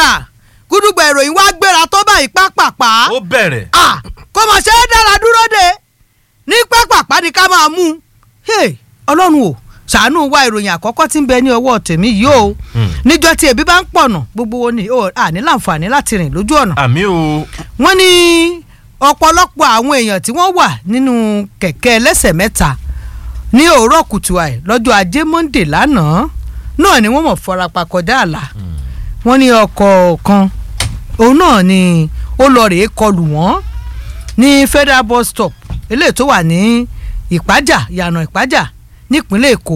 gbà gúdúgbà ìròyìn wá gbéra tó báyìí pápápá ó bẹ̀rẹ̀ ah kó mọ̀ ṣe é dára dúró de ní pápápá ni ká máa mú un hey ọlọ́run o ṣàánú wa ìròyìn àkọ́kọ́ tí ń bẹ ní ọwọ́ tèmi yìí o Hmm. níjọ́ tí ebi bá ń pọ̀nà gbogbo wo ni o à ní láǹfààní láti rìn lójú ọ̀nà àmì o wọ́n ní ọ̀pọ̀lọpọ̀ àwọn èèyàn tí wọ́n wà nínú kẹ̀kẹ́ ẹlẹ́sẹ̀ mẹ́ta ní òwúrọ̀ kùtù àì lọ́jọ́ ajé monde lánàá náà ni wọ́n mọ̀ farapa kọjá àlà wọ́n ní ọkọ̀ kan òun náà ni ó lọ rèé kọlù wọ́n ní federal bus stop eléyìí tó wà ní ìpájà yànà ìpájà nípínlẹ̀ èkó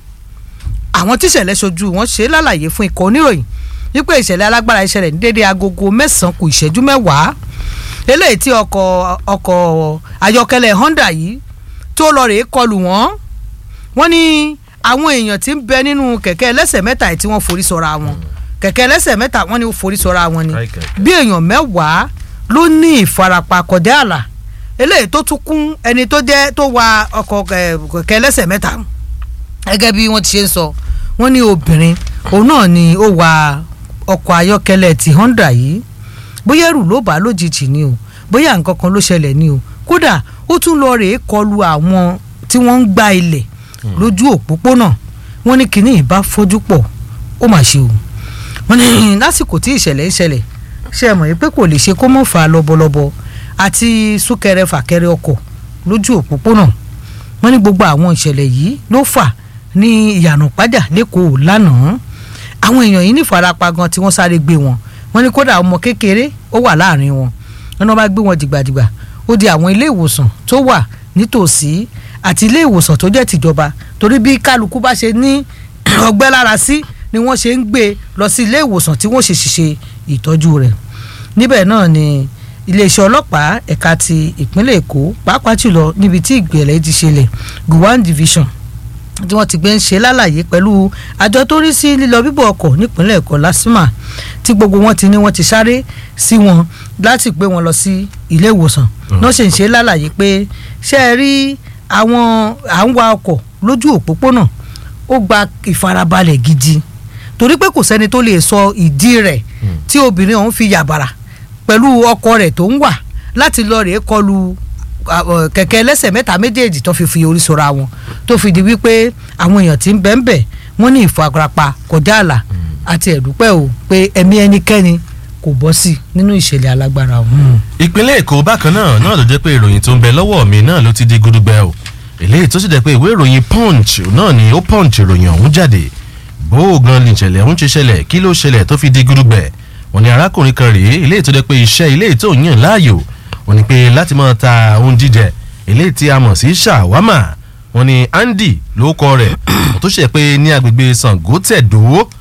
àwọn tíṣẹ̀lẹ̀ ṣojú wọn ṣe lálàyé fún ikọ̀ oníròyìn wípé ìṣẹ̀lẹ̀ alágbára ìṣẹ̀lẹ̀ ní déédéé agogo mẹ́sàn-án kù ìṣẹ́jú mẹ́wàá eléyìí tí ọkọ̀ ọkọ̀ ayọ́kẹ́lẹ́ honda yìí tó lọ rèé kọlù wọ́n wọ́n ní àwọn èèyàn tí ń bẹ nínú kẹ̀kẹ́ ẹlẹ́sẹ̀ mẹ́ta yìí tí wọ́n forí sọra wọn kẹ̀kẹ́ ẹlẹ́sẹ̀ mẹ́ta wọ́n ní ó forí sọra wọn ni Káì, káì, káì. bí èèyàn mẹ́wàá ló ní ìfarapa kọjá àlà eléyìí tó tún kún ẹni tó jẹ́ tó wa ọkọ̀ eh, kẹ̀kẹ́ ẹlẹ́sẹ̀ mẹ́ta gẹ́gẹ́ bí wọ́n ti ṣe ń sọ wọ́n ní obìnrin òun náà ni ó wa ọkọ̀ ayọ́kẹ́lẹ́ ti honda yìí bóyá ẹrù ló bá lójijì ni o bóyá nǹkan kan ló ṣẹlẹ̀ ni o kódà ó tún lọ rèé kọlu àwọn tí wọ́n ń gba ilẹ̀ lójú òpópónà wọ́n ní kinní ìbá fojú pọ̀ ó mà ṣe o wọ́n ní lásìkò tí ìṣẹ̀lẹ̀ ń ṣẹlẹ̀ ṣe é mọ̀ yìí pé kò lè ṣe kó mọ̀ fà lọ́bọ̀lọ́bọ̀ àti súnkẹrẹ fàkẹrẹ ọkọ̀ lójú òpópónà wọ́n ní gbogbo àwọn ìṣẹ̀lẹ̀ yìí ló fà ní ìyànà pàjà lẹ́kọ̀ọ́ lánàá àwọn èèyàn yìí ní ìfarapa gan tí wọ́n sáré gbé wọn wọ́n ní kódà ọmọ kékeré ó wà láàrin wọn wọ́n ní wọ́n bá gbé wọn dìgbàdìgbà ó di àwọn ilé ìwòsàn tó wà nítòsí àti ilé ìwòsàn tó jẹ́ tìjọba torí bí kálukú bá ṣe ní ọgbẹ́ lára sí ni wọ́n ṣe ń gbé lọ sí ilé ìwòsàn tí wọ́n ṣe ṣiṣẹ́ ìtọ́jú rẹ̀ níbẹ̀ náà ni iléeṣẹ́ ọlọ́pàá ẹ̀ka ti ìpínlẹ̀ èkó pàápàá jùlọ níbi tí ìgbẹ̀lẹ̀ ti ṣẹlẹ̀ gowon division tí wọ́n ti gbé ń ṣe lálàyé pẹ̀lú àjọ tó rí sí lílọ bíbọ̀ ọkọ̀ nípínlẹ̀ èkó lásìmà tí gbogbo wọn ti ní wọ́n ti sáré sí wọn láti gbé wọn lọ sí ilé ìwòsàn náà ṣe ń ṣe lálàyé pé ṣé ẹ rí àwọn à ń wa ọkọ̀ lójú òpópónà ó gba ìfarabalẹ̀ gidi torí pé kò sẹ́ni tó lè sọ ìdí rẹ̀ tí obìnrin ọ̀hún fi yàbàrà pẹ̀lú ọkọ rẹ̀ tó ń wà láti lọ rèé kọlu àwọ̀ kẹ̀kẹ́ ẹlẹ́sẹ̀ mẹ́ta méjèèjì tó fi fi orí sọra wọn tó fi di wípé àwọn èèyàn tí ń bẹ̀ ń bẹ̀ wọ́n ní ìfarapa kọjá àlà àti ẹ̀dúpẹ́ o pé ẹ̀mí ẹnikẹ́ni kò bọ́ sí nínú ìṣẹ̀lẹ̀ alágbára ọ̀hún. ìpínlẹ̀ èkó bákan náà náà ló jẹ́ pé ìròyìn tó ń bẹ lọ́wọ́ mi náà ló ti di gudugbẹ o eléyìí tó sì jẹ́ pé ìwé ìròyìn punch náà ni ó punch ìròyìn ọ̀hún jáde bó o gan ni ìṣẹ̀lẹ̀ ọ̀hún ṣe ṣẹlẹ̀ kí ló ṣẹlẹ̀ tó fi di gudugbẹ wọ́n ní arákùnrin kan rèé eléyìí tó jẹ́ pé iṣẹ́ eléyìí tó yàn láàyò wọ́n ní pé láti máa ta ohun jíjẹ eléyìí tí a mọ̀ sí ṣàwámà wọ́n ní andy ló kọ rẹ̀ tó ṣe pé ní agbègbè sango tẹ̀dó